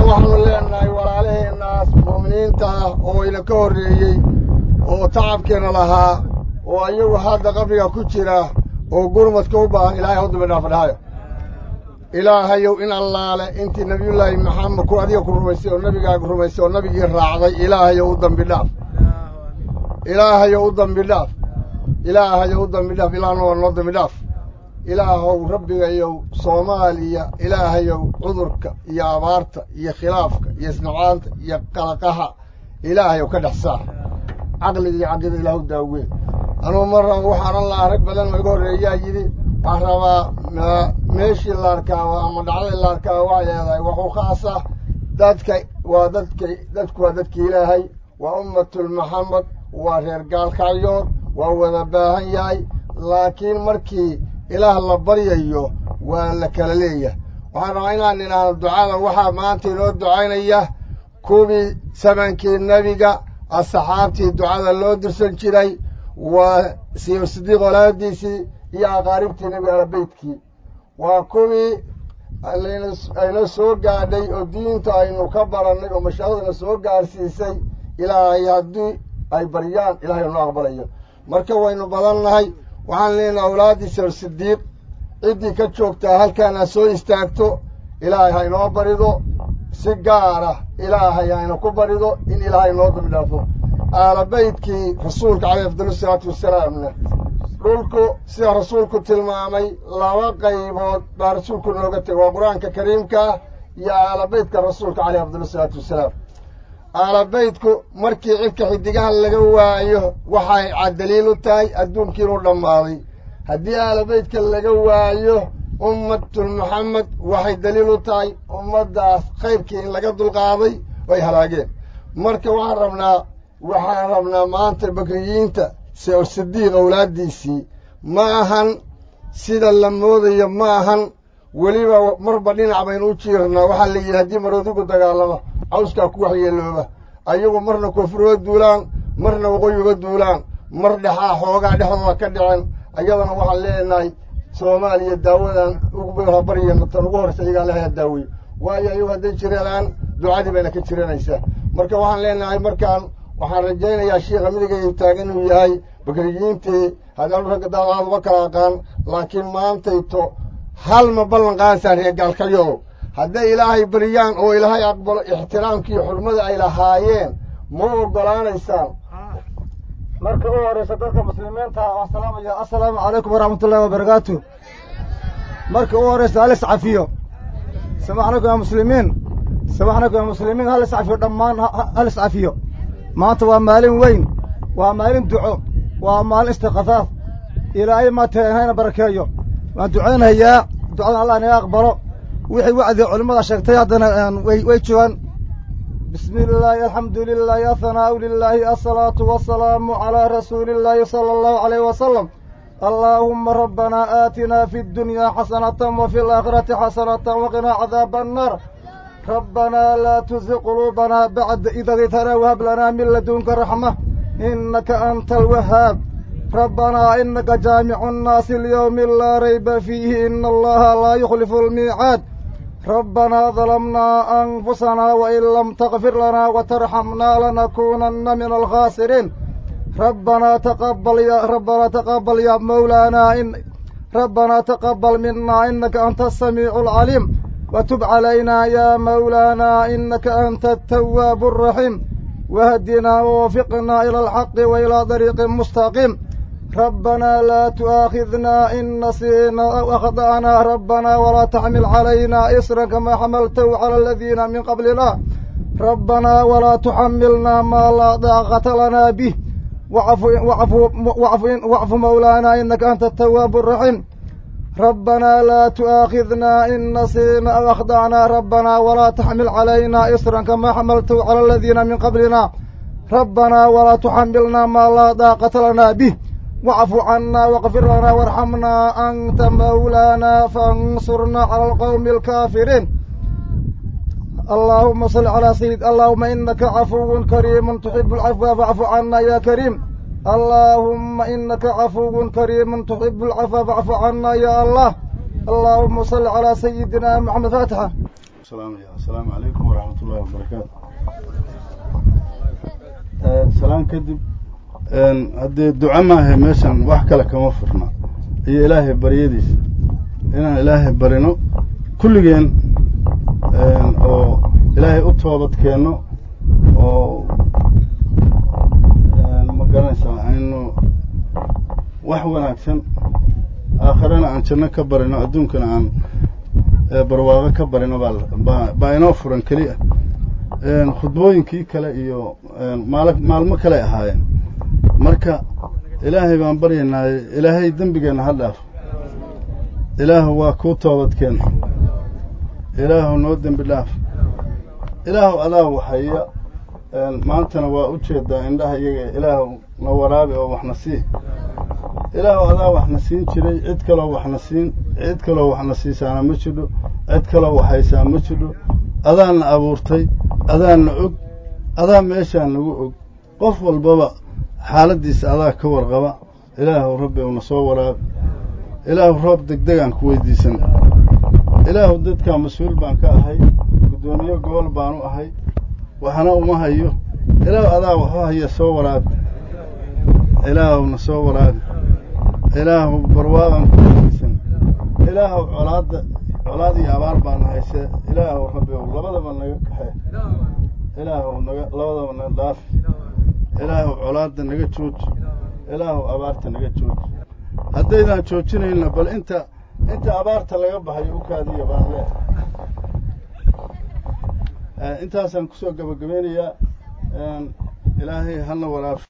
waxaanu leenahay walaalaheennaas mu'miniinta ah oo ina ka horreeyey oo tacabkeena lahaa oo ayagu hadda qabriga ku jira oo gurmadka u baahan ilaahay hau dambi dhaafa dhahayo ilaahayow in allaale intii nebiyullaahi maxamed ku adiga ku rumaysay oo nebigaaga rumaysay oo nebigii raacday ilaahayow u dambi dhaaf ilaahayow u dambi dhaaf ilaahayow u dambi dhaaf ilaahna waa noo dambi dhaaf ilaahow rabbigayow soomaaliya ilaahayow cudurka iyo abaarta iyo khilaafka iyo isnacaanta iyo qalaqaha ilaahayow ka dhex saar caqliga iyo caqida ilaahu daaween anugu mar raba waxaan odhan lahaa rag badan oo iga horreeyaa yidhi waxaan rabaa meeshii la arkaaba ama dhacdadii la arkaaba waxay leedahay waxuu khaasa dadka waa dadka dadku waa dadka ilaahay waa ummatul maxamed waa reer gaalkacyood waa wada baahan yahay laakiin markii ilaah la baryayo waa la kala leeyahay waxaan rabaa inaan idhaahdo ducada waxaa maanta inoo ducaynaya kuwii samankii nebiga asxaabtii ducada loo dirsan jiray waa sidiiq walaadiisii iyo aqaaribtii nebiga alabeytkii waa kuwii ayna soo gaadhay oo diinta aynu ka barannay oo mashaaqadna soo gaarsiisay ilaahay haddii ay baryaan ilahay noo aqbalayo marka waynu badannahay waxaan leenahay awlaaddii sir sidiiq ciddii ka joogtaa halkaana soo istaagto ilaahay haynoo barido si gaara ilaahay hayna ku barido in ilaahay noo dambi dhaafo aalabeydkii rasuulka caleyh afdal salaatu wasalaamna dhulku sida rasuulku tilmaamay laba qaybood baa rasuulku nooga tegay waa qur-aanka kariimkaa iyo aalabeydka rasuulka caleyh afdal salaatu wasalaam aalabeydku markii cidka xidigaha laga waayo waxay caddaliil u tahay adduunkii inuu dhammaaday haddii aalabeydka laga waayo ummatul maxamed waxay daliil u tahay ummaddaas khayrkii in laga dulqaaday oo ay halaageen marka waxaan rabnaa waxaan rabnaa maanta bakriyiinta sidiiq awlaaddiisii ma ahan sida la moodayo ma ahan weliba marba dhinac baynu u jiirnaa waxaa la yidhi haddii maroodigu dagaalamo cawskaa ku waxyeelooba ayagu marna koonfuruga duulaan marna waqooyiga duulaan mar dhexaa xoogaa dhexdooda ka dhicen ayadana waxaan leenahay soomaaliya daawadan ugubaryana tan ugu horraysa iyagaa lahaa daaweey waayo ayagu hadday jireelaan ducadii bayna ka jiranaysaa marka waxaan leenahay markaan waxaan rajaynayaa shiikha midigay taagan inuu yahay bakriyiintii haddaan ragga daadaad uma kala aqaan laakiin maantayto hal ma ballan qaadaysaan reer gaalkalyow hadday ilaahay baryaan oo ilaahay aqbalo ixtiraamkii xurmada ay lahaayeen ma oggolaanaysaan marka u horraysa dadka muslimiinta waan salaamaya assalaamu calaykum waraxmatullahi wabarakaatu marka u horraysa hal iscafiyo samaxnakum ya muslimiin samaxnakum ya muslimiin hal iscafiyo dhammaan hal iscafiyo maanta waa maalin weyn waa maalin duco waa maalin istiqafaaf ilaahay maatee hayna barakeeyo waan ducaynayaa ducadan allah inaga aqbalo wixii wacdi culimmada sheegtay haddana way joogaan bismi illaahi alxamdu lilaahi athanaa'u lilaahi asalaatu wasalaamu calaa rasuuli illaahi sala allahu calayh wasalam allaahumma rabbanaa aatinaa fi ddunyaa xasanatan wa fi alaakhirati xasanatan waqinaa cadaaba annaar rabbanaa laa tuziq quluubanaa bacda id hadaytanaa wahab lanaa min ladunka raxma innaka anta alwahaab rabbanaa inaka jaamicu nnaasi lyowmi laa rayba fiihi ina allaha laa yukhlifu almiicaad rabbanaa dalamnaa anfusanaa wain lam takfir lanaa watarxamnaa lanakuunanna min alkhaasiriin rabbanaa taqabal ya rabbanaa taqabal ya mawlaanaa in rabbanaa taqabal minaa inaka anta asamiicu alcaliim watub calaynaa yaa mawlaanaa inaka anta atawaabu alraxiim wahdinaa wawafiqnaa ila alxaqi wa ilaa dariiqin mustaqiim rabbanaa laa tu'aakhidnaa in nasiinaa aw akhda'naa rabbanaa walaa taxmil calaynaa isran kamaa xamaltahu cala aladiina min qablina rabbanaa walaa tuxamilnaa maa laa daaqata lanaa bih wacfu mawlaanaa inaka anta atawaabu alraxiim rabbanaa laa tu'aakhidnaa in nasiina aw akhda'naa rabbanaa walaa taxmil calaynaa isran kamaa xamaltahu cala aladiina min qablina rabbanaa walaa tuxamilnaa maa laa daaqata lanaa bih wacfu cannaa waqfir lanaa waarxamnaa anta mawlaanaa faansurnaa cala alqowmi alkaafiriin allaahuma salli calaa sayid allaahuma inaka cafuwun kariimun tuxibu alcafwa facfu cannaa yaa kariim allaahumma inaka cafuwun kariimun tuxibu alcafwa facfu cannaa yaa allah allaahuma salli calaa sayidina moxamed faatixa asalaamu calaykum waraxmat ullahi wabarakaatu salaan kadib haddee duco maahe meeshan wax kale kama furna iyo ilaahay baryadiisa inaan ilaahay barino kulligeen oo ilaahay u toobad keenno oo ma garanaysaa aynu wax wanaagsan aakhirana aan janno ka barino adduunkana aan barwaaqo ka barino baa baa inoo furan keliya khudbooyinkii kale iyo maal maalmo kale ahaayeen marka ilaahay baan baryaynaaye ilaahay dembigeenna ha dhaafo ilaahu waa kuu toobadkeen ilaahu noo dembi dhaaf ilaahu adaa waxaya maantana waa u jeedaa indhaha iyaga ilaahu na waraabi oo waxna sii ilaahu adaa waxna siin jiray cid kaloo waxna siin cid kaloo waxna siisaana ma jidho cid kaloo waxhaysaa ma jidho adaana abuurtay adaana og adaa meeshaan nagu og qof walbaba xaaladdiisa adaa ka warqaba ilaahu rabbi una soo waraabi ilaahu roob degdegaan ku weydiisan ilaahu dadkaa mas-uul baan ka ahay guddoomiye gobol baanu ahay waxna uma hayo ilaahu adaa waxu haya soo waraabi ilaahuna soo waraabi ilaahu barwaaqan ku weydiisan ilaahu colaadda colaad iyo abaar baana haysee ilaahu rabbi ow labadaba naga kaxee ilaahu naga labadaba naga dhaafi ilaahu colaadda naga jooji ilaahu abaarta naga jooji haddaydaan joojinayna bal inta inta abaarta laga baxayo u kaadiya baan leehay intaasaan kusoo gabagabeynayaa ilaahay hana waraaf